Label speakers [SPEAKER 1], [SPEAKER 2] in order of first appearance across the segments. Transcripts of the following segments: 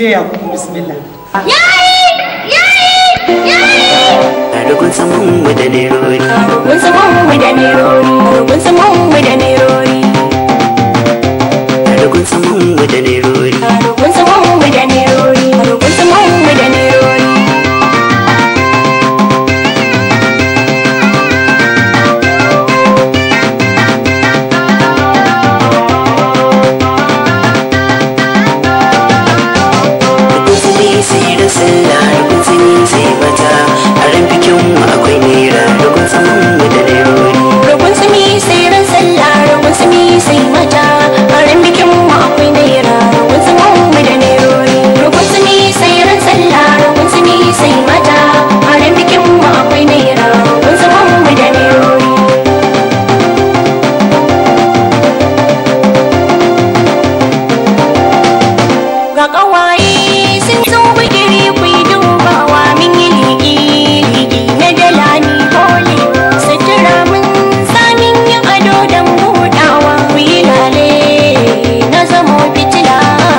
[SPEAKER 1] DJ Yakubu bismillah
[SPEAKER 2] Rukun saman mu da nerori
[SPEAKER 3] Rukun saman mu da nerori Rukun saman mu da nerori
[SPEAKER 2] Rukun saman mu da nerori
[SPEAKER 3] Rukun saman mu da nerori Rukun saman mu da nerori
[SPEAKER 2] Rukun sani sai da sallah Rukun sani sai bata A ran bikin mu akwai naira Rukun saman mu da nerori
[SPEAKER 3] Rukun sami sai ran sallah Rukun sami sai mata Harin bikin mu akwai naira Rukun saman mu da nerori Rukun sami sai ran sallah Rukun sami sai mata Harin bikin mu akwai naira Rukun saman mu da nerori ga ƙawaye sun zo bigiri ku yi dubawa min yi ligi ligi na dala ni hole sutura mun samin yin ado don buɗawa ku yi lale na zamo fitila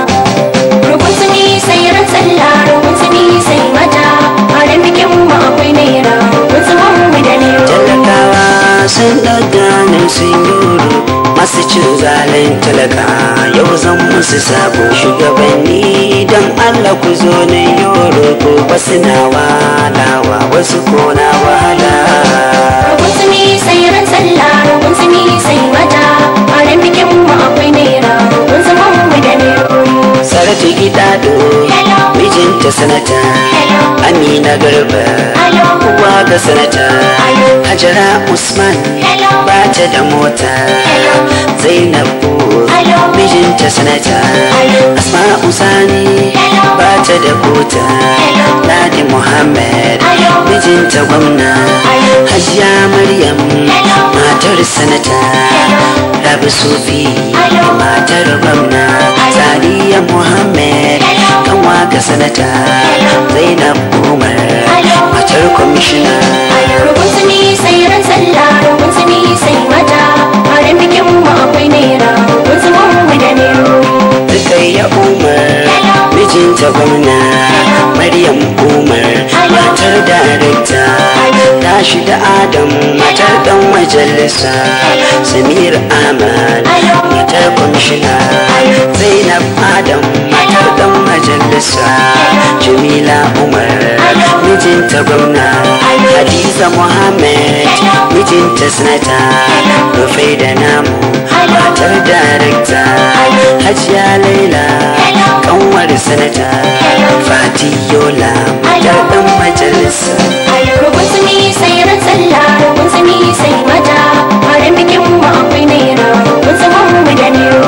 [SPEAKER 3] rukun sumi sai ran sallah rukun sumi sai mata a ran bikin mu akwai naira rukun suman mu da naira
[SPEAKER 2] Talakawa sun daga nan sun yoro Masu cin zalin talaka Yau zan musu sabo shugabanni Don Allah ku zo na yoro Ko wasu na walawa Wasu ko na wahala
[SPEAKER 3] rukun sumi sai ran sallah rukun sumi sai mata a ran bikin mu akwai naira rukun suman mu da naira
[SPEAKER 2] Saratu Gidado
[SPEAKER 3] Hello.
[SPEAKER 2] Mijinta sanata
[SPEAKER 3] Hello.
[SPEAKER 2] Amina Garba
[SPEAKER 3] Hello.
[SPEAKER 2] Uwa ga sanata
[SPEAKER 3] Hello.
[SPEAKER 2] Hajara Usman
[SPEAKER 3] Hello.
[SPEAKER 2] Bata da mota
[SPEAKER 3] Hello.
[SPEAKER 2] Zainabu
[SPEAKER 3] Hello.
[SPEAKER 2] Mijinta sanata
[SPEAKER 3] Hello.
[SPEAKER 2] Asma'u Sani
[SPEAKER 3] Hello.
[SPEAKER 2] Bata da kota
[SPEAKER 3] Hello.
[SPEAKER 2] Ladi Muhammad
[SPEAKER 3] Hello.
[SPEAKER 2] Mijinta gwamna
[SPEAKER 3] Hello.
[SPEAKER 2] Hajiya Maryam
[SPEAKER 3] Hello.
[SPEAKER 2] Matar sanata
[SPEAKER 3] Hello.
[SPEAKER 2] Rabi Sufi
[SPEAKER 3] Hello.
[SPEAKER 2] Matar gwamna
[SPEAKER 3] Hello.
[SPEAKER 2] Sadiya Muhammad
[SPEAKER 3] Hello.
[SPEAKER 2] Kanwa ga sanata
[SPEAKER 3] Hello.
[SPEAKER 2] Zainab Umar
[SPEAKER 3] Hello.
[SPEAKER 2] Matar kwamishina
[SPEAKER 3] rukun sumi sai ran sallah rukun sumi sai mata a ran bikin mu akwai naira rukun suman mu da naira
[SPEAKER 2] Rukayya Umar
[SPEAKER 3] Hello.
[SPEAKER 2] Mijinta gwamna
[SPEAKER 3] Hello.
[SPEAKER 2] Maryam Umar
[SPEAKER 3] Hello.
[SPEAKER 2] Matar darekta
[SPEAKER 3] Hello.
[SPEAKER 2] Rashida Adam Matar dan majalisa
[SPEAKER 3] Hello.
[SPEAKER 2] Samir Ahmad
[SPEAKER 3] Hello.
[SPEAKER 2] Matar kwamishina
[SPEAKER 3] Hello.
[SPEAKER 2] Zainab Adam Matar dan majalisa Jamila Umar
[SPEAKER 3] Hello.
[SPEAKER 2] Mijinta gwamna
[SPEAKER 3] Hello.
[SPEAKER 2] Hadiza Muhammad
[SPEAKER 3] Hello.
[SPEAKER 2] Mijinta sanata
[SPEAKER 3] Hello.
[SPEAKER 2] Rufai da namu
[SPEAKER 3] Hello.
[SPEAKER 2] Matar darekta
[SPEAKER 3] Hello.
[SPEAKER 2] Hajiya Laila
[SPEAKER 3] Hello.
[SPEAKER 2] kanwar sanata
[SPEAKER 3] Hello.
[SPEAKER 2] Fati Yola
[SPEAKER 3] Hello.
[SPEAKER 2] matar dan majalisa
[SPEAKER 3] rukun sumi sai ran sallah rukun sumi sai mata a ran bikin mu akwai naira rukun suman mu da naira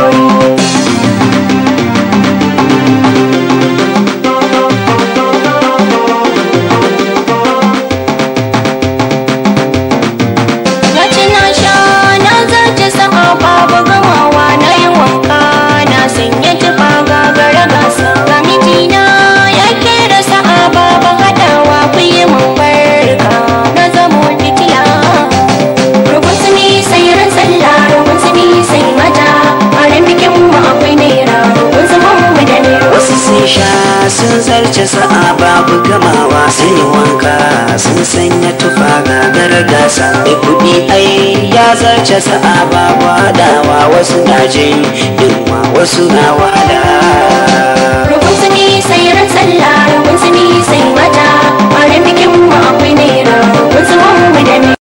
[SPEAKER 3] Na ci na sha na zarce sama babu gamawa na yi wanka na sanya tufa gagara gasa ga mijina ya kera sa'a babu haɗawa ku yi mun barka na zamo fitila rukun sumi sai ran sallah rukun sumi sai mata a ran bikin mu akwai naira rukun suman mu da naira
[SPEAKER 2] wasu sun sha sun zarce sa'a babu gamawa sun yi wanka sun sanya tufa gagara gasa mai kuɗi ai ya zarce sa'a babu haɗawa wasu na jin yunwa wasu na wahala
[SPEAKER 3] rukun sumi